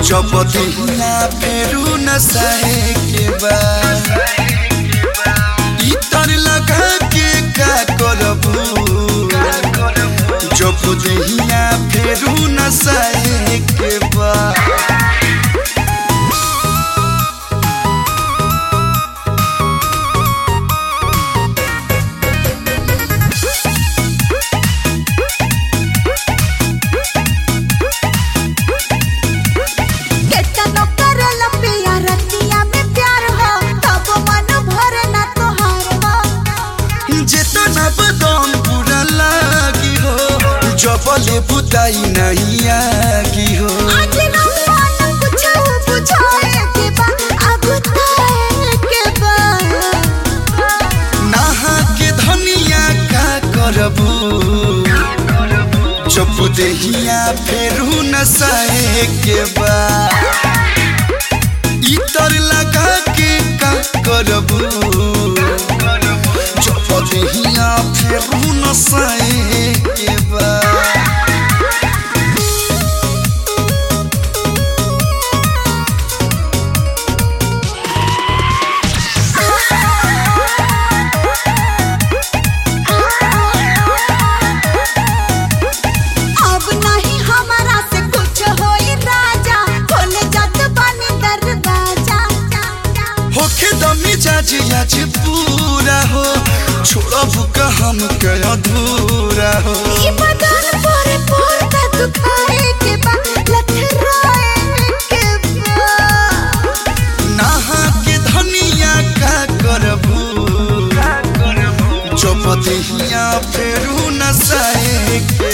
जब दिहिया फेरू न सहे के बा इतर लगा के का करबू जब दिहिया फेरू न सहे के बा केतनो करल पिया रतिया में प्यार हो तब मन भरे ना तोहार हो जेतना बदम पूरा लागी हो जबले बुताई नहीं आगी हो आज ना मन कुछ बुझाए के बा अगुताए के बा नहा के धनिया का करबू जब देहिया फेरू न सहे के बा इतर लगा के का करबू जब देहिया फेरू न सहे के बा अब नहीं हमारा से कुछ होई राजा खोले जात बनी दरवाजा होखे दमी जाज आज पूरा हो छोड़ब का हम के अधूरा हो ई बदन पोरे पोर का दुखाए के बा लथराए के बा नहा के धनिया का करबू जब देहिया फेरू न सहे के